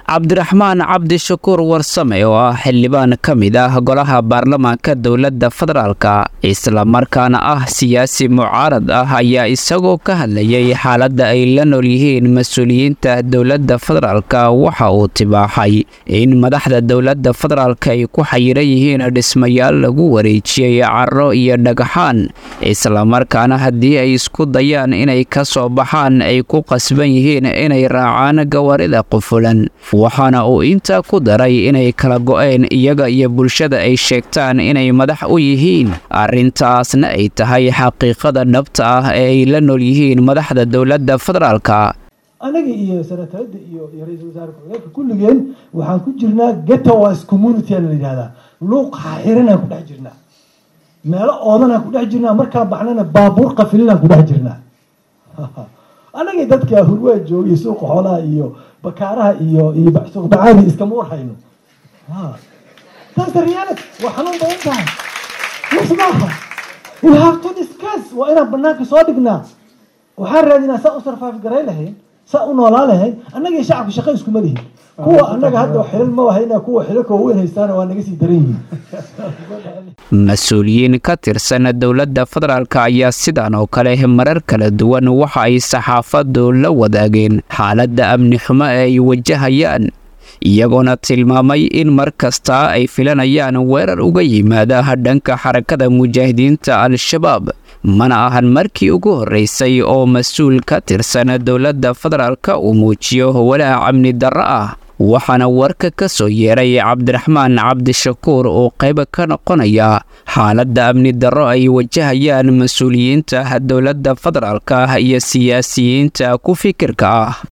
cabdiraxmaan cabdishakuur warsame oo ah xildhibaan ka mid ah golaha baarlamaanka dowladda federaalka islamarkaana ah siyaasi mucaarad ah ayaa isagoo ka hadlayay xaaladda ay la nool yihiin mas-uuliyiinta dowladda federaalka waxa uu tibaaxay in madaxda dowladda federaalka ay ku xayiran yihiin dhismayaal lagu wareejiyey caro iyo dhagaxaan islamarkaana haddii ay isku dayaan inay ka soo baxaan ay ku qasban yihiin inay raacaan gawaarida qufulan waxaana uu intaa ku daray inay kala go'een iyaga iyo bulshada ay sheegtaan inay madax u yihiin arrintaasna ay tahay xaqiiqada dhabta ah ee ay la nool yihiin madaxda dowladda federaalka anaga iyo senatarada iyo iyo ra-iisul wasaare ku-xigeenka kulligeen waxaan ku jirnaa getowas community la yidhahdaa luuq xaxiranaan ku dhex jirnaa meelo oodanaan ku dhex jirnaa markaan baxnana baabuur qafilinaan ku dhex jirnaa anagii dadka hurwaa joogay suuqa xoolaha iyo bakaaraha iyo iyo suuq bacaadi iskama warhayno taas reality waa xanuun badan tahay yes maaha we have to discuss waa inaan banaanka soo dhignaa waxaan raadinaa saa u sarfaaf garay lahayn saa u noolaa lahayn annaga iyo shacabka shaqa iskuma lihin kuwa annaga hadda xilal ma wahayna kuwa xilalka waaweyn haystaana waa naga sii daran yihiin mas-uuliyiin ka tirsan dowladda federaalk ayaa sidan oo kale marar kala duwan waxa ay saxaafaddu la wadaageen xaaladda amni xumo ee ay wajahayaan iyagoona tilmaamay in mar kasta ay filanayaan weerar uga yimaada dhanka xarakada mujaahidiinta al-shabaab mana ahan markii ugu horreysay oo mas-uul ka tirsan dowladda federaalka uu muujiyo walaac amni darro ah waxaana warka ka soo yeeray cabdiraxmaan cabdishakuur oo qayb ka noqonaya xaaladda amni darro ay wajahayaan mas-uuliyiinta dowladda federaalka iyo siyaasiyiinta ku fikirka ah